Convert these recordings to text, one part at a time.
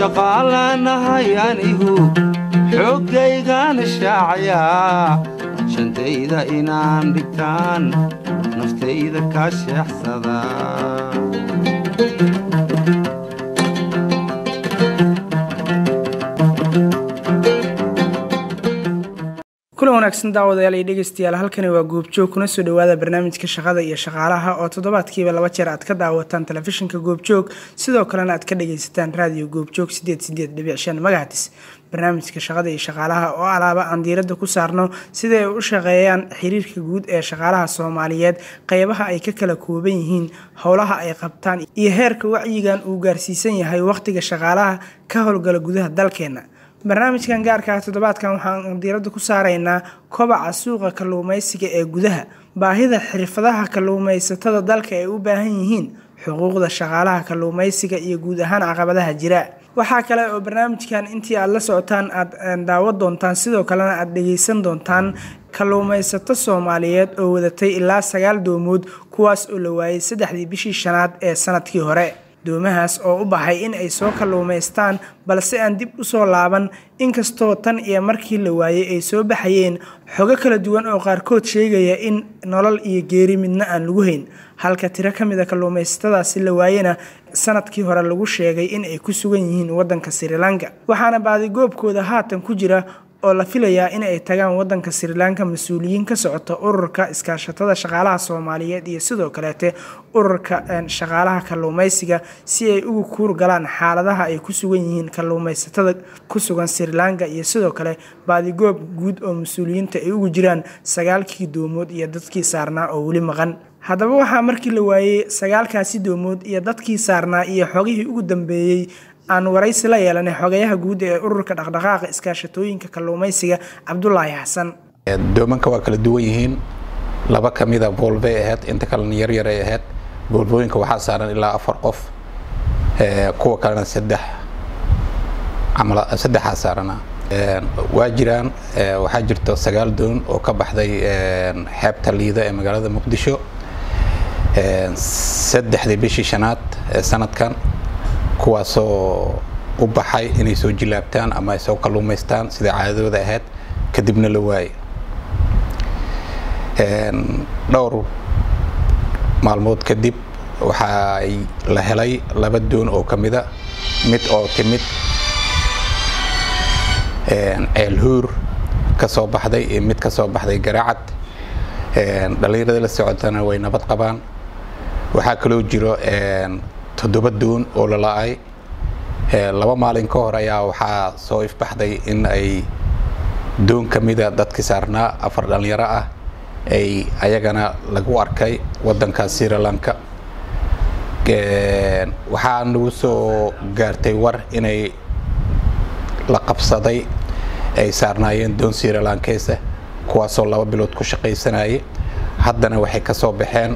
shaqaalanahay anigu xooggaygaana shaacayaa shantayda inaan dhigtaan naftayda kaa sheexsada kulan wanaagsan daawadayaal iyo dhegeystayaal halkani waa goobjoog kuna soo dhawaada barnaamijka shaqada iyo shaqaalaha oo toddobaadkiiba laba jeer aad ka daawataan telefishinka goobjoog sidoo kalena aad ka dhageysataan raadiyo goobjoog sideed sideed dhibic shan magacatis barnaamijka shaqada iyo shaqaalaha oo alaaba aan diiradda ku saarno sida ay u shaqeeyaan xiriirka guud ee shaqaalaha soomaaliyeed qeybaha ay ka kala kooban yihiin howlaha ay qabtaan iyo heerka wacyigan uu gaarsiisan yahay wakhtiga shaqaalaha ka howlgala gudaha dalkeena barnaamijkan gaarka ah toddobaadkan waxaan diiradda ku saaraynaa kobaca suuqa kalluumeysiga ee gudaha baahida xirfadaha kalluumeysatada dalka ay u baahan yihiin xuquuqda shaqaalaha kalluumeysiga iyo guud ahaan caqabadaha jira waxaa kale oo barnaamijkan intii aad la socotaan aad daawo doontaan sidoo kalena aad dhegeysan doontaan kalluumeysato soomaaliyeed oo wadatay ilaa sagaal doomood kuwaas oo la waayay saddexdii bishii shanaad ee sanadkii hore doomahaas oo u baxay in ay soo kalluumaystaan balse aan dib u soo laaban inkastoo tan iyo markii la waayey ay soo baxayeen xogo kala duwan oo qaarkood sheegaya in nolol iyo geeri midna aan lagu hayn halka tiro ka mida kalluumaysatadaasi la waayena sanadkii hore lagu sheegay in ay ku sugan yihiin waddanka srilanka waxaana baadigoobkooda haatan ku jira oo la filayaa in ay tagaan wadanka srilanka mas-uuliyiin ka socota ururka iskaashatada shaqaalaha soomaaliyeed iyo sidoo kaleete ururka shaqaalaha kalluumeysiga si ay ugu kuur galaan xaaladaha ay ku sugan yihiin kalluumeysatada ku sugan srilanka iyo sidoo kale baadigoob guud oo mas-uuliyiinta ay ugu jiraan sagaalkii doomood iyo dadkii saarnaa oo weli maqan haddaba waxaa markii la waayey sagaalkaasi doomood iyo dadkii saarnaa iyo xogihii ugu dambeeyey aan waraysi la yeelanay xogayaha guud ee ururka dhaqdhaqaaqa iskaashatooyinka kalluumeysiga cabdulaahi xasan doomanka waa kala duwan yihiin laba ka mida boolbay ahayd inta kalena yaryar ay ahayd boolbooyinka waxaa saaran ilaa afar qof kuwa kalena saddex saddexaa saarana waa jiraan waxaa jirto sagaal doon oo ka baxday xeebta liida ee magaalada muqdisho saddexdii bishii shanaad ee sanadkan kuwaasoo u baxay inay soo jilaabtaan ama ay soo kalluumaystaan sida caadadooda ahayd kadibna la waaye dhowr maalmood kadib waxaay la helay laba doon oo ka mida mid oo timid ceelhuur ka soo baxday iyo mid ka soo baxday garaacad dhallinyarada la socotana way nabad qabaan waxaa kaloo jiro toddoba doon oo la la-ay laba maalin ka hor ayaa waxaa soo ifbaxday in ay doon ka mida dadkii saarnaa afar dhallinyaro ah ay ayagana lagu arkay waddanka srilanka waxaa nagu soo gaartay war inay la qabsaday ay saarnaayeen doon srilankeesa kuwaasoo laba bilood ku shaqaysanayay haddana waxay ka soo baxeen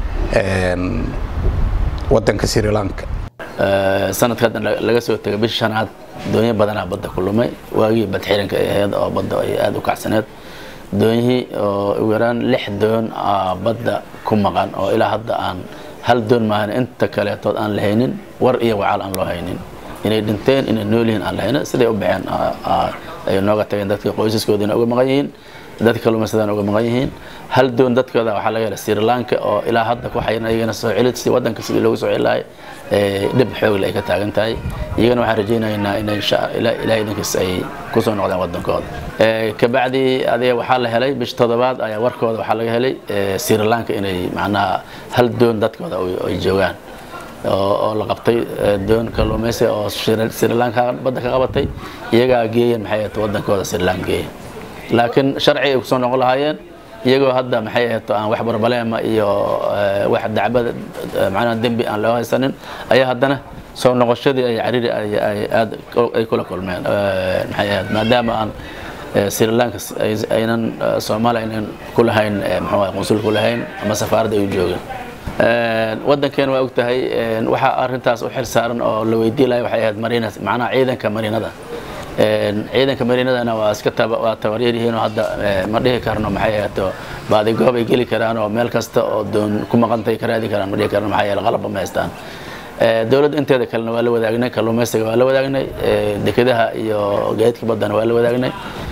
wadanka srilanka sanadka haddan laga soo tegay bishi shanaad doonyo badanaa badda ku lumay waagii badxiranka ay ahayd oo badda ay aada u kacsaneed doonyihii oo ugu yaraan lix doon badda ku maqan oo ilaa hadda aan hal doon maahan inta kaleetood aan la haynin war iyo wacaal aan loo haynin inay dhinteen inay nool yihiin aan la haynin siday u baxeen ay nooga tageen dadkii qoysaskoodiina uga maqan yihiin dadka kalluumaysadana uga maqan yihiin hal doon dadkooda waxaa laga helay sri lanka oo ilaa hadda ku xayiran iyagana soo celid si waddanka sidii loogu soo celilahay dhib xoogle ay ka taagan tahay iyagana waxaan rajaynaynaa in ilahay idinkiis ay kusoo noqdeen waddankooda kabacdi adiga waxaa la helay bish toddobaad ayaa warkooda waxaa laga helay sri lanka inay macnaha hal doon dadkooda ay joogaan oo la qabtay doon kalluumaysi oo sri lanka badda ka qabatay iyagaa geeyeen maxay ahayd waddankooda sri lanka geeyeen laakiin sharci ay kusoo noqon lahaayeen iyagoo hadda maxay ahayd aan wax barbaleema iyo wax dacbada macnaha dembi aan loo haysanin ayaa haddana soo noqoshadii ay cariri ay aad ay kula kulmeen maxay ahayd maadaama aan sri lanka aynan soomaaliya aynan ku lahayn muxuu qunsul ku lahayn ama safaaradda ay u joogeen waddankeena waa ogtahay waxaa arintaas u xil saaran oo la weydii lahay waxay ahayd mariina macnaha ciidanka mariinada ciidanka mariinadana waa iska waa tabaryar yihiin oo hadda ma dhihi karno maxay ahayd baadigoob ay geli karaan oo meel kasta oo doon ku maqantay ka raadi karaan ma dhihi karno maxaa yeele qalabba ma haystaan dowladda inteeda kalena waa la wadaagnay kalluumaysiga waa la wadaagnay dekedaha iyo gaadiidka baddana waa la wadaagnay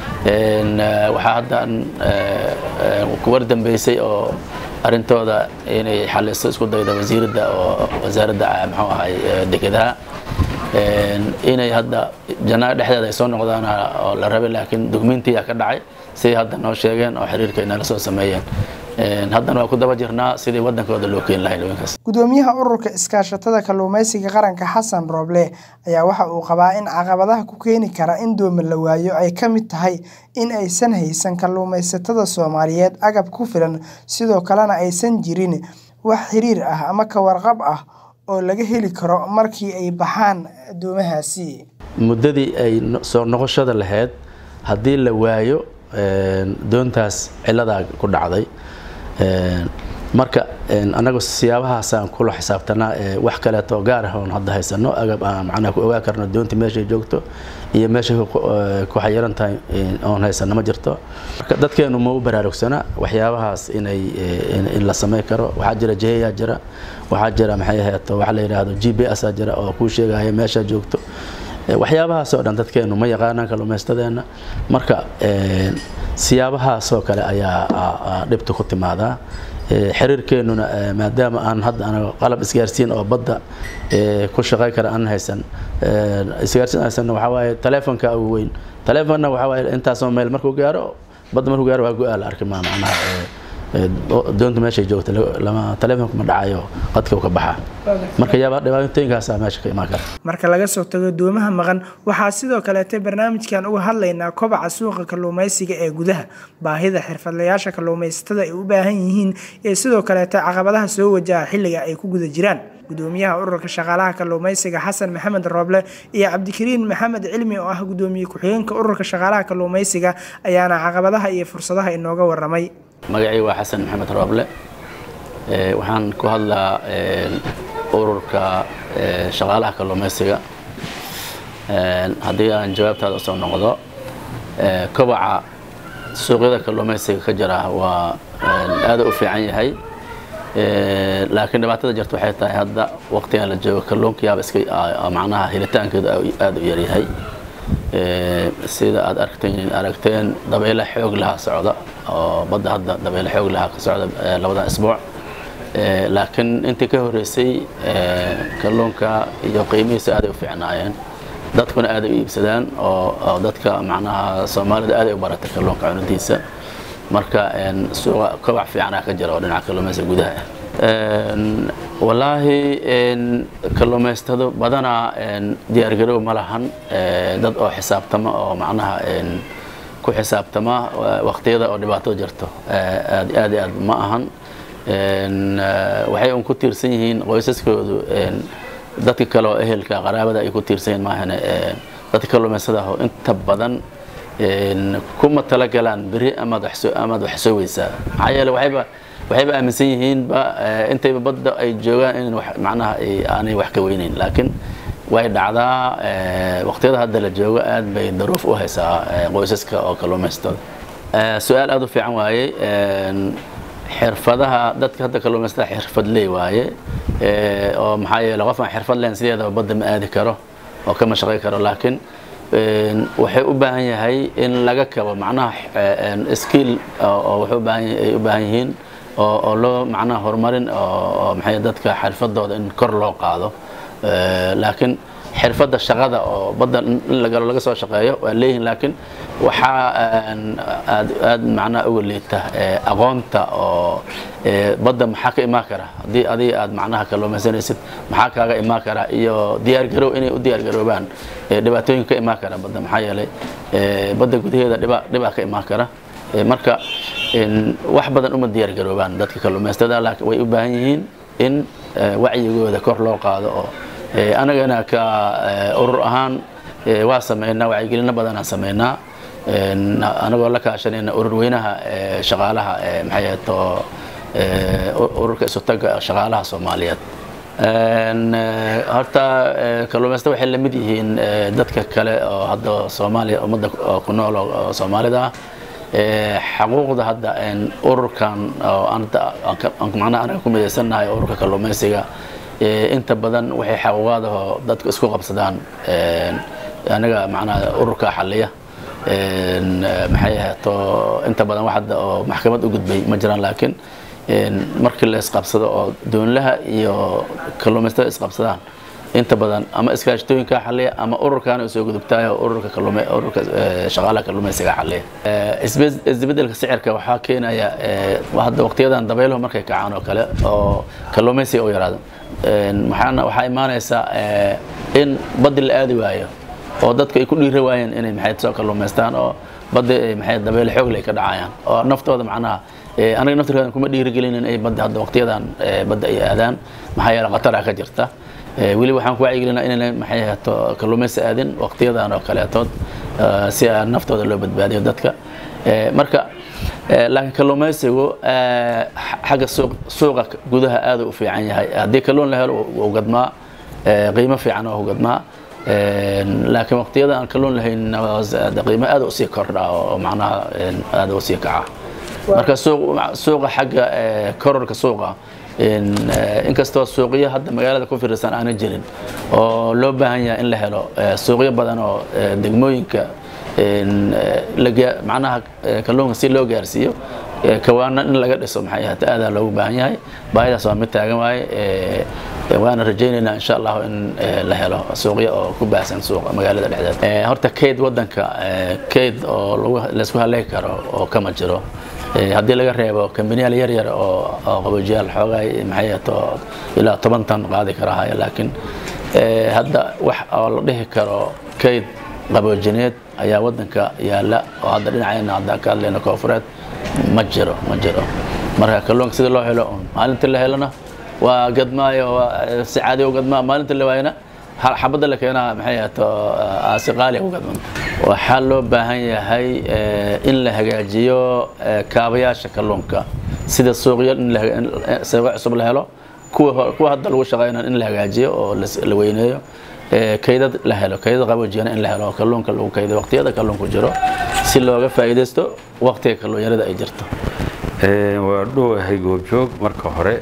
waxaa hadda kuwar dambeysay oo arrintooda inay xaliso isku dayda wasiiradda oo wasaaradda muxuu ahay dekedaha inay hadda janaayo dhexdeeda ay soo noqdaan oo la rabay laakiin dugmiintiyaa ka dhacay siday hadda noo sheegeen oo xiriirka ay nala soo sameeyeen haddana waa ku daba jirnaa sidii wadankooda loo keeni lahay haweenkaas gudoomiyaha ururka iskaashatada kalluumaysiga qaranka xasan rooble ayaa waxa uu qabaa in caqabadaha ku keeni kara in dooma la waayo ay ka mid tahay in aysan haysan kalluumaysatada soomaaliyeed agab ku filan sidoo kalena aysan jirin wax xiriir ah ama ka warqab ah oo laga heli karo markii ay baxaan doomahaasi muddadii ay soo noqoshada lahayd haddii la waayo doontaas ciladaa ku dhacday marka annagu siyaabahaasaan kula xisaabtanaa wax kaleeto gaar ah oon hadda haysano agab aan macnaha ku ogaa karno doonta meeshay joogto iyo meeshay ku xayiran tahay oon haysano ma jirto marka dadkeenu ma u baraarugsana waxyaabahaas inay in la samayn karo waxaa jira jeeyaa jira waxaa jira maxay aheeto waxa la yidhaahdo g b s aa jira oo kuu sheegaya meeshaa joogto waxyaabahaasoo dhan dadkeenu ma yaqaanaan kalluumaystadeena marka siyaabahaasoo kale ayaa dhibta ku timaadaa xiriirkeenuna maadaama aan hadda anaga qalab isgaarsiin oo badda ku shaqay kara aan haysan isgaarsiin haysan waxaa waaye taleefonka ugu weyn taleefonna waxaa waaye intaasoo meel markuu gaaro badda markuu gaaro waa go-aa la arki maa macnaha doonta meeshay joogta lama taleefonka ma dhacayo qadka ka baxa marka yaaba dhibaatooyinkaasaa meesha ka imaan kara marka laga soo tago doomaha maqan waxaa sidoo kaleete barnaamijkan uga hadlaynaa kobaca suuqa kalluumaysiga ee gudaha baahida xirfadlayaasha kalluumaysatada ay u baahan yihiin ee sidoo kaleete caqabadaha soo wajaha xilliga ay ku guda jiraan gudoomiyaha ururka shaqaalaha kalluumaysiga xasan maxamed rooble iyo cabdikariin maxamed cilmi oo ah gudoomiye ku-xigeenka ururka shaqaalaha kalluumaysiga ayaana caqabadaha iyo fursadaha inooga waramay magacii waa xasan maxamed rooble waxaan ku hadlaa ururka shaqaalaha kalluumaysiga haddii aan jawaabtaada usoo noqdo kobaca suuqyada kalluumaysiga ka jira waa aada u fiican yahay laakiin dhibaatada jirta waxay tahay hadda waqtigan la joogo kalluunkayaaba iska macnaha helitaankeedu aada u yaryahay sida aad aragteen aragteen dabeyle xoog lahaa socda oo badda hadda dabeyle xoog lahaa ka socda labadan isbuuc laakiin intii ka horreysay kalluunka iyo qiimihiisa aaday u fiicnaayeen dadkuna aaday u iibsadaan oo dadka macnaha soomaalida aaday u baratay kalluunka cunidiisa marka suuqa kobac fiicanaa ka jira oo dhinaca kalluumaysiga gudaha ah wallaahi kalluumaystado badanaa diyaargarow ma lahan dad oo xisaabtama oo macnaha ku xisaabtama waqtiyada oo dhibaato jirto aad aad aad ma ahan waxay un ku tiirsan yihiin qoysaskoodu dadka kale oo ehelka qaraabada ay ku tiirsan yihiin maahane dadka kalluumaystada ah oo inta badan kuma talagalaan beri amaad amaad wax soo weysaa maxaa yeele waxayba waxayba aaminsan yihiinba intayba badda ay joogaan in macnaha aanay wax ka weyneyn laakiin way dhacdaa waqtiyada hadda la joogo aad bay daruuf u haysaa qoysaska oo kalluumaystada su-aal aada u fiican waaye xirfadaha dadka hadda kalluumaystada xirfadley waaye oo maxaa yeele qof aan xirfad lahayn sideedaba badda ma aadi karo oo kama shaqay karo laakiin waxay u baahan yahay in laga kabo macnaha skill oo waxay u baahan ay u baahan yihiin oo oo loo macnaha horumarin oo maxay dadka xirfadooda in kor loo qaado laakiin xirfadda shaqada oo badda in la galo laga soo shaqeeyo waa leeyihin laakiin waxaa aad aad macnaha uga liita aqoonta oo badda maxaa ka imaan kara haddii adiga aad macnaha kalluumaysanaysid maxaa kaaga imaan kara iyo diyaargarow inay u diyaargaroobaan dhibaatooyin ka imaan kara badda maxaa yeelay badda gudaheeda dhiba dhibaa ka imaan kara marka wax badan uma diyaargaroobaan dadka kalluumaystada laakiin way u baahan yihiin in wacyigooda kor loo qaado oo anagana ka urur ahaan waa sameynaa wacyigelino badanaan sameynaa anagoo la kaashanayna urur weynaha shaqaalaha maxay ahato ururka isutaga shaqaalaha soomaaliyeed horta kalluumaysta waxay la mid yihiin dadka kale oo hadda soomaaliya ummadda ku nool oo soomaalida ah xaquuqda hadda ururkan oo macnaha anaga ku midaysannahay ururka kalluumaysiga inta badan waxay xaquuqaadahoo dadku isku qabsadaan aniga macnaha ururka xaliya maxay ahaato inta badan wax hadda oo maxkamad u gudbay ma jiraan laakiin markii la isqabsado oo doonlaha iyo kalluumaystada isqabsadaan inta badan ama iskaashatooyinka xaliya ama ururkaana soo gudubtaayo ururka kalluume ururka shaqaalaha kalluumaysiga xaliya isbedelka sicirka waxaa keenaya hadda waqtiyadan dabayluhu markay kacaan oo kale oo kalluumaysiga u yaraado maxaana waxaa imaanaysaa in baddi la aadi waayo oo dadka ay ku dhiira waayeen inay maxay soo kalluumaystaan oo badda maxay dabeyl xoogle ay ka dhacayaan oo naftooda macnaha aniga naftirkooda kuma dhiirigelinin ay badda hadda waqtiyadan badda ay aadaan maxaa yeele khatara ka jirta weli waxaan ku wacyigelinaa inayna maxay ahaato kalluumaysi aadin waqtiyadan oo kaleetood si aan naftooda loo badbaadiyo dadka marka laakiin kalluumaysigu xagga suuqa gudaha aad u fiican yahay haddii kalluun la helo wuu gadmaa qiimo fiican oo gadmaa laakiin waqtiyada aan kalluun lahayn qiimo aad usii kordha oo macnaha aad usii kaca marka suuqa xagga kororka suuqa inkastoo suuqyo hadda magaalada ku firirsan aanan jirin oo loo baahan yahay in la helo suuqyo badan oo degmooyinka macnaha kalluunka si loo gaarsiiyo kawaana in laga dhiso maxay ahata aadaa loogu baahan yahay baahidaas waa mid taagan waaye waana rajaynaynaa insha allahu in la helo suuqyo oo ku baahsan suuqa magaalada dhexdeeda horta kayd wadanka kayd oo laysku haleegi karo oo kama jiro haddii laga reebo kambaniyaal yar yar oo qaboojiyaal xoogaay maxay ahato ilaa toban tan qaadi karahaya laakiin hadda wax oo la dhihi karo kayd qaboojineed ayaa wadanka yaala oo hadda dhinacayna hadda ka hadlayna koofureed ma jiro ma jiro marka kalluunka sida loo helo maalintii la helona waa gadmaayo waa si caadi u gadmaa maalintii la waayana xabadda la keenaa maxay ahaato aasi qaali u gadman waxaa loo baahan yahay in la hagaajiyo kaabayaasha kalluunka sida suuqyo in suuqyo cusub la helo kuwa kuwa hadda lagu shaqeynaa in la hagaajiyo oo la weyneeyo kaydad la helo kaydad qaboojiyana in la helo kalluunka lagu kaydo waqtiyada kalluunku jiro si looga faa'iidaysto waqtiga kalluunyarada ay jirto waa dhowahay goobjoog marka hore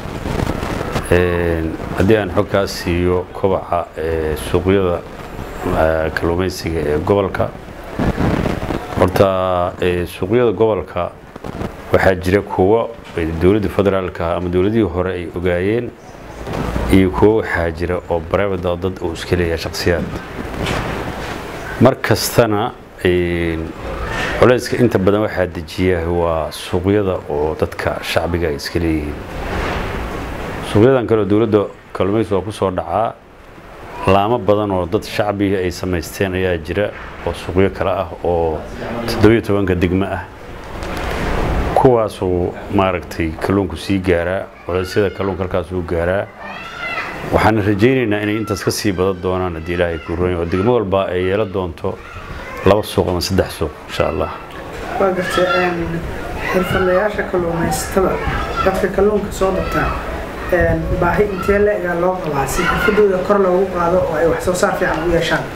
haddii aan xogkaas siiyo kobaca suuqyada kalluumaysiga ee gobolka horta suuqyada gobolka waxaa jira kuwo dowladda federaalka ama dowladihii hore ay ogaayeen iyo kuwo waxaa jira oo barevada dad uu iska leeyahay shakhsiyaad mar kastana culayska inta badan waxaa dejiya waa suuqyada oo dadka shacbiga ay iska leeyihiin suuqyadan kaleo dowladda kalluumaysi waa ku soo dhacaa laamo badan oo dad shacbiga ay samaysteen ayaa jira oo suuqyo kale ah oo toddobiyo tobanka degmo ah kuwaasuu maaragtay kalluunku sii gaaraa culaysyada kalluunka halkaasuu gaaraa waxaana rajaynaynaa inay intaas ka sii badan doonaan haddii ilaahay kuu roon oo degmo walba ay yeelan doonto laba suuq ama saddex suuq insha allah waa gartay xirfadlayaasha kalluumaysatada dadka kalluunka soo dabtaa baahi intee la-egaa loo qabaa si xirfadooda kor loogu qaado oo ay wax soo saar fiican u yeeshaan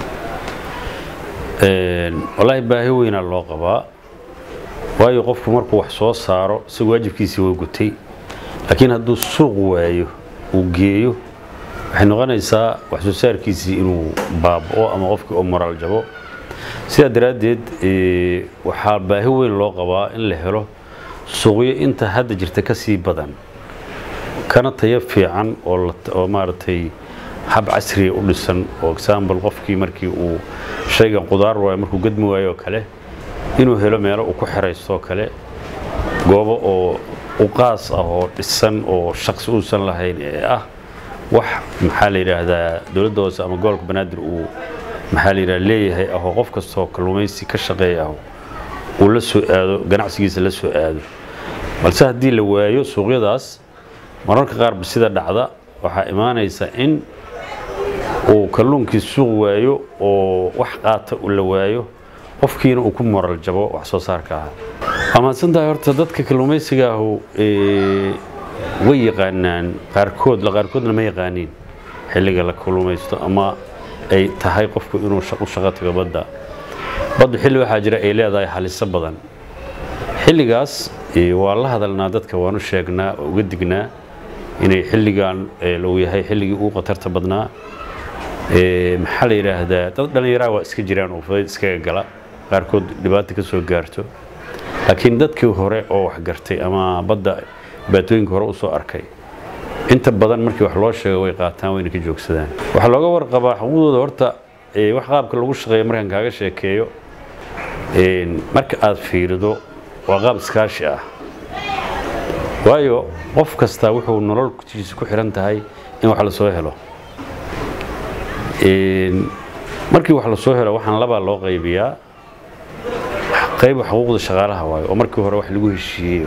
wallaahi baahi weynaa loo qabaa waayo qofku markuu wax soo saaro si waajibkiisii waa gutay laakiin hadduu suuq waayo uu geeyo waxay noqonaysaa wax soo saarkiisii inuu baaba'o ama qofkii oo moraal jabo sidaa daraaddeed waxaa baahi weyn loo qabaa in la helo suuqyo inta hadda jirta ka sii badan kana tayo fiican oo maaragtay hab casriya u dhisan oo example qofkii markii uu shaygan qudaar waayo markuu gadmi waayo oo kale inuu helo meelo uu ku xeraysto oo kale goobo oo uqaas ah oo dhisan oo shaqsi uusan lahayn ee ah wax maxaa la yidhaahdaa dowladda hoose ama gobolka banaadir uu maxaa la yidhaha leeyahay ah oo qof kastoo kalluumaysi ka shaqeeya ah uu la soo aado ganacsigiisa la soo aado balse haddii la waayo suuqyadaas mararka qaarba sida dhacda waxaa imaanaysa in uu kalluunkii suuq waayo oo wax qaata uu la waayo qofkiina uu ku moral jabo wax soo saarka ah waa mahadsantahay horta dadka kalluumaysiga ahu way yaqaanaan qaarkood qaarkoodna ma yaqaaniin xilliga la kalluumaysto ama ay tahay qofku inuu u shaqo tago badda baddu xilli waxaa jira ay leedahay haliso badan xilligaas waa la hadalnaa dadka waanu sheegnaa oo uga dignaa inay xilligan lou yahay xilligii ugu khatarta badnaa maxaa la yidhaahdaa dad dhallinyaraa waa iska jiraan oo fudayd iskaga gala qaarkood dhibaata ka soo gaarto laakiin dadkii hore oo wax gartay ama badda dhibaatooyinka hore usoo arkay inta badan markii wax loo sheego way qaataan wayna ka joogsadaan waxaa looga warqabaa xuquuqdooda horta wax qaabka lagu shaqeeyo markaan kaaga sheekeeyo marka aad fiirido waa qaab iskaashi ah waayo qof kastaa wuxuu nololkiisa ku xiran tahay in wax la soo helo markii wax la soo helo waxaan labaa loo qaybiyaa qayb xuquuqda shaqaalaha waayo oo markii hore wax lagu heshiiyey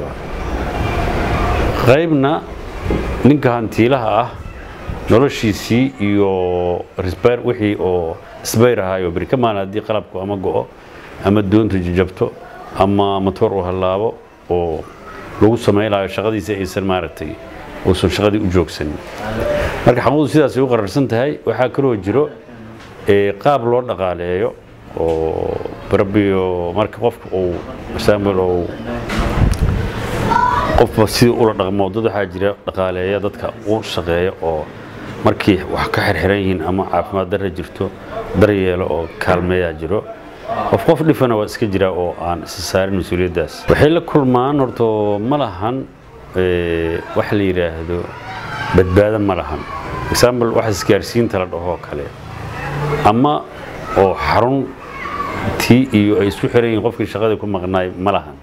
qaybna ninka hantiilaha ah noloshiisii iyo risbayr wixii oo isbayr ahaayo beri ka maalin haddii qalabku ama go'o ama doontu jajabto ama matoor uu hallaabo oo lagu samaynayo shaqadiisa aysan maaragtay uusan shaqadii u joogsanin marka xaquuqdu sidaasay u qararsan tahay waxaa kaloo jiro qaab loo dhaqaaleeyo oo barbiyo marka qofka uu example uu qofba sidii ula dhaqmo dad waxaa jira dhaqaaleeya dadka u shaqeeya oo markii wax ka xirxiran yihiin ama caafimaad darra jirto daryeelo oo kaalmeeyaa jiro qof qof dhifana waa iska jira oo aan isa saarin mas-uuliyaddaas waxay la kulmaan horto ma lahan wax la yidhaahdo badbaado ma lahan example wax isgaarsiinta la dhahoo kale ama oo xarun tii iyo ay isku xiran yihiin qofkii shaqadii ku maqnaay ma lahan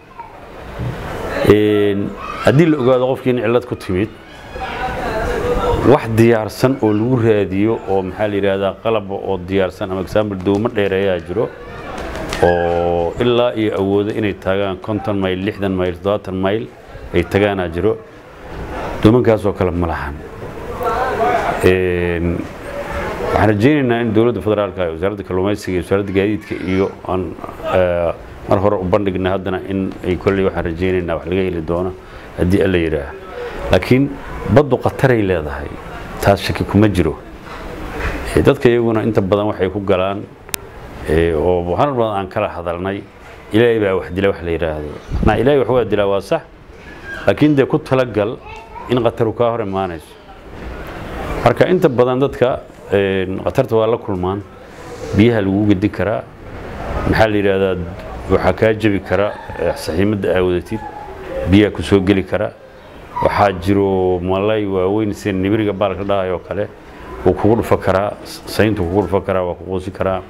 haddii la ogaado qofkii in cillad ku timid wax diyaarsan oo lagu raadiyo oo maxaa la yidhaahdaa qalaba oo diyaarsan ama example dowmo dheereeyaa jiro oo ilaa iyo awoodo inay taagaan konton mayl lixdan mayl toddobaatan mayl ay tagaanaa jiro doomankaasoo kale ma lahan waxaan rajaynaynaa in dowladda federaalka ee wasaaradda kalluumaysiga iyo wasaaradda gaadiidka iyo aan mar hore u bandhigna haddana in ay kolley waxaan rajaynaynaa wax laga heli doono haddii alla yidhaah laakiin baddu khataray leedahay taas shaki kuma jiro dadka iyaguna inta badan waxay ku galaan oo harar badan aan kala hadalnay ilaahay baa wax dila wax la yidhaahdo macnaa ilaahay wax waa dilaa waa sax laakiin dee ku talagal in khataru kaa hor imaanayso marka inta badan dadka khatarta waa la kulmaan biyaha lagu gedin karaa maxaa la yidhaahdaa waxaa kaa jebi kara saxiimadda aawadatid biyaha ku soo geli kara waxaa jiro malay waaweyn sida nibiriga baalka dhahay oo kale wuu kugu dhufo karaa sayntu kugu dhufo karaa waa ku quusi karaa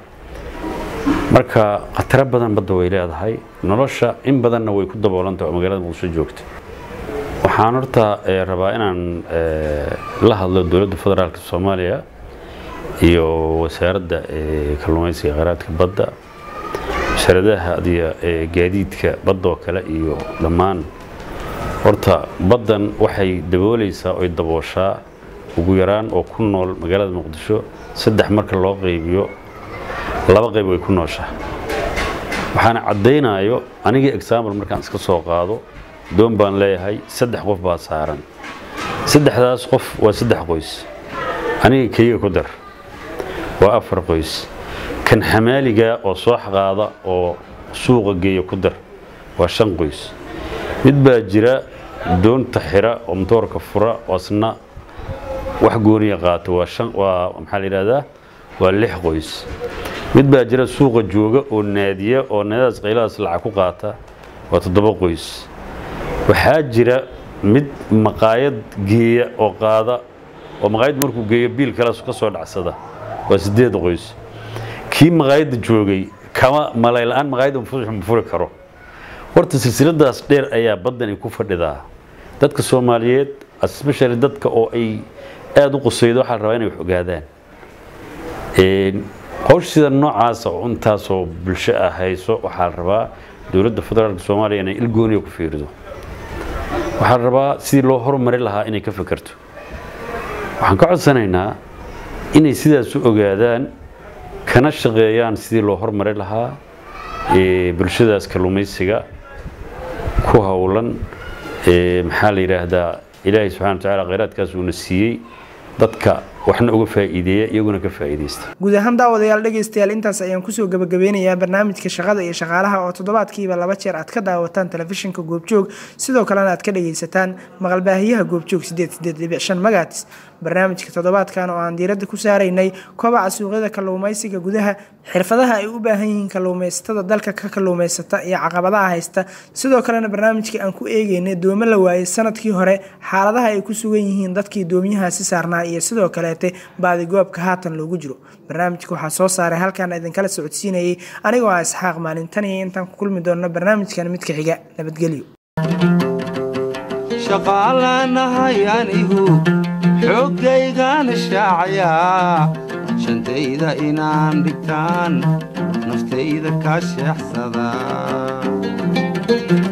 marka khataro badan badda way leedahay nolosha in badanna way ku daboolantaha oo magaalada muqdisho joogta waxaan horta rabaa inaan la hadlo dowladda federaalka soomaaliya iyo wasaaradda kalluumaysiga kheyraadka badda wasaaradaha adiya gaadiidka badda oo kale iyo dhammaan horta baddan waxay daboolaysaa oy dabooshaa ugu yaraan oo ku nool magaalada muqdisho saddex marka loo qaybiyo laba qayb way ku nooshaa waxaana caddaynayo anigii example markaan iska soo qaado doon baan leeyahay saddex qof baa saaran saddexdaas qof waa saddex qoys aniga keliga ku dar waa afar qoys kan xamaaliga oo soo xaqaada oo suuqa geeya ku dar waa shan qoys mid baa jira doonta xira oo matoorka fura oo asna wax gooniya qaato waa shan waa maxaa la yidhahdaa waa lix qoys mid baa jira suuqa jooga oo naadiya oo naadadaas qayladaas lacag ku qaata waa toddoba qoys waxaa jira mid maqaayad geeya oo qaada oo maqaayad markuu geeyo biil kale ka soo dhacsada waa sideed qoys kii maqaayadda joogay kama malay la-aan maqaayadda ma furi karo horta silsiladaas dheer ayaa baddani ku fadhidaa dadka soomaaliyeed especially dadka oo ay aada u qusaydo waxaa la rabaa inay wax ogaadaan howsha sida noocaasa oo intaasoo bulsho ah hayso waxaa la rabaa dowladda federaalka soomaaliya inay ilgooniya ku fiirido waxaa la rabaa sidii loo horumari lahaa inay ka fekerto waxaan ka codsanaynaa inay sidaas u ogaadaan kana shaqeeyaan sidii loo horumari lahaa bulshadaas kalluumaysiga ku howlan maxaa la yidhaahdaa ilaahay subxana wa tacaala kheyraadkaas uuna siiyey dadka waxna uga faa'iideeya iyaguna ka faa'iidaysta guud ahaan daawadayaal dhegaystayaal intaas ayaan kusoo gabagabeynayaa barnaamijka shaqada iyo shaqaalaha oo toddobaadkiiba laba jeer aad ka daawataan telefishinka goobjoog sidoo kalena aad ka dhagaysataan maqalbaahiyaha goobjoog sideed sideed dhibic shan magatis barnaamijka toddobaadkan oo aan diiradda ku saaraynay kobaca suuqyada kalluumaysiga gudaha xirfadaha ay u baahan yihiin kalluumaysatada dalka ka kalluumaysata iyo caqabadaha haysta sidoo kalena barnaamijka aan ku eegeynay doomo la waayey sanadkii hore xaaladaha ay ku sugan yihiin dadkii doomiyahaasi saarnaa iyo sidoo kaleete baadigoobka haatan loogu jiro barnaamijka waxaa soo saaray halkaan idinkala socodsiinayay anigoo ah isxaaq maalintan iyo intaan ku kulmi doonno barnaamijkan midka xiga nabadgelyo shaqaalanahay anigu xooggaygaana shaacayaa shantayda inaan dhigtaan naftayda kaa sheexsadaa